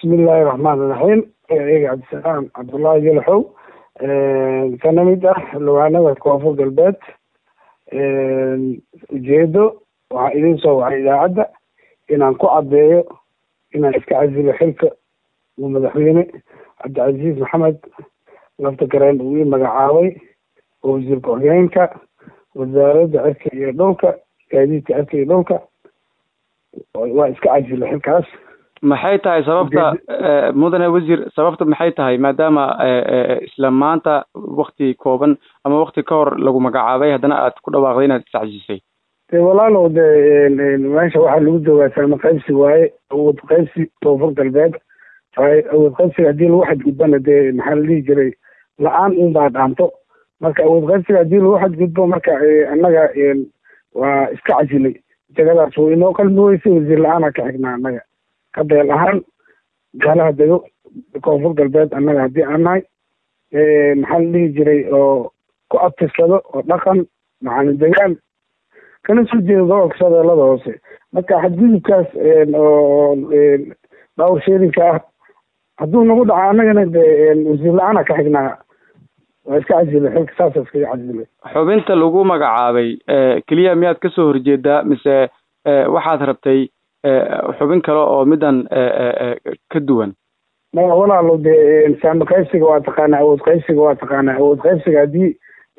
bismiillaahi raxmaani raxiim eega cabdisalaam cabdullaahi jalaxow kana mid ah xildhibaanada koonfur galbeed ujeedo waxaa idin soo wacay idaacadda inaan ku caddeeyo inaan iska casilo xilka uu madaxweyne cabdicasiis maxamed lafta gareen uu ii magacaabay oo wasiir ku-xigeenka wasaaradda cirka iyo dhulka gaadiidka cirka iyo dhulka waa iska casilo xilkaas maxay tahay sababta mudane wasiir sababta maxay tahay maadaama isla maanta wakti kooban ama wakti ka hor lagu magacaabay haddana aad ku dhawaaqday inaad iscajisay de walaalow de meesha waxaa lagu joogaa saama qaybsi waaye awood qaybsi koonfur galbeed awood qaybsiga haddii lagu xadgudbana dee maxaa la dhihi jiray la-aan un baa dhaanto marka awood qaybsiga haddii lagu xadgudbo marka annaga waa iska casilay jagadaas way inoo qalmi weysay wasiir la-aana ka xignaa annaga ka beel ahaan gaalaha dego koonfur galbeed annaga haddii aan nahay maxaa la dhihi jiray oo ku abtirsado oo dhaqan macalin degaan kana soo jeeda gobolka shabeellada hoose marka xadgudubkaas oo dhawr sheerinka ah hadduu nagu dhaco annagana de wasiir la-aana ka xignaa waa iska casilay xilka saasa iskaga casilay xubinta lagu magacaabay keliya miyaad kasoo horjeedaa mise waxaad rabtay xubin kale oo midan ka duwan maya walaalo de saama qaybsiga waa taqaanaa awood qaybsiga waa taqaanaa awood qaybsiga haddii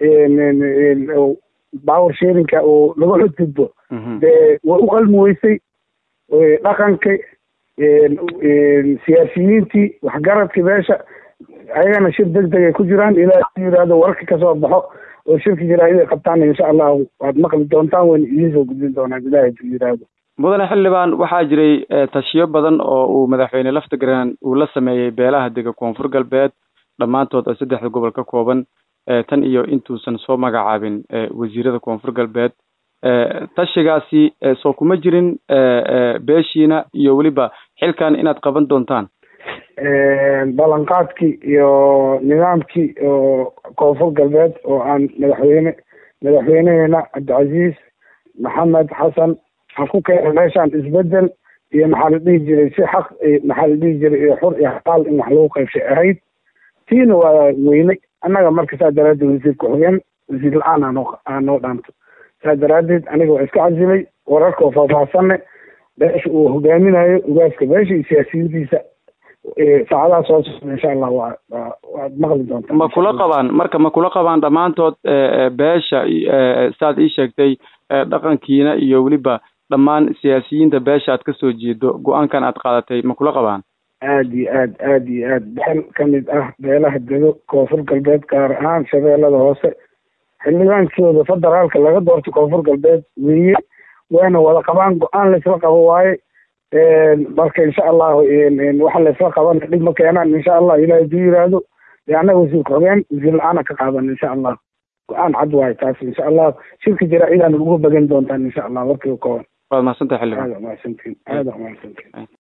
power sharinka oo laga xodgudbo de way u qalmi weysay dhaqanka siyaasiyiintii waxgaradka meesha ayagana shir deg deg ay ku jiraan ilaa yihahdo wararka kasoo baxo oo shirka jaraaiday qabtaan insha allahu waad maqli doontaan wayna idiin soo gudbin doonaan ilaahay du yihahdo mudane xildhibaan waxaa jiray tashiyo badan oo uu madaxweyne laftigaran uu la sameeyey beelaha dega koonfur galbeed dhammaantood oo saddexda gobol ka kooban tan iyo intuusan soo magacaabin wasiirada koonfur galbeed tashigaasi soo kuma jirin beeshiina iyo weliba xilkan inaad qaban doontaan ballanqaadkii iyo nidaamkii oo koonfur galbeed oo aan madaxweyne madaxweyneheena cabdicasiis maxamed xasan aan ku keena meeshaan isbedel iyo maxaa la dhihi jiray si xaq maxaa la dhihi jiray iyo xur iyo xalaal in wax lagu qaybshay ahayd tiina waa weynay annaga marka saa daraaddeed wasiir ku-xigeen wasiir la-aan aanoo aanoo dhaanto saa daraaddeed aniga waa iska casilay wararka oo faahfaahsanne beesha uu hogaaminayo ugaaska beesha iyo siyaasiyadiisa saacadaha soo socda insha allah waa waa waad maqli doontaa ma kula qabaan marka ma kula qabaan dhammaantood beesha saad ii sheegtay dhaqankiina iyo weliba dhammaan siyaasiyiinta beesha aad kasoo jeedo go-aankan aad qaadatay ma kula qabaan aada iyo aad aada iyo aad beel kamid ah beelaha dego koonfur galbeed gaar ahaan shabeellada hoose xildhibaankooda federaalka laga doorto koonfur galbeed weye wayna wada qabaan go-aan laysla qabo waaye marka insha allahu waxa laysla qabana dhib ma keenaan insha allah ilahay haduu yiraahdo de annaga wasiir ku-xigeen wasiir la-aana ka qaadan insha allah go-aan cad waayo taas insha allah shirka jaraacidaan uga bagan doontaan insha allah warkiiba kooban waad mahadsantahay xildhibaan aada mahadsantiin aada mahadsantiin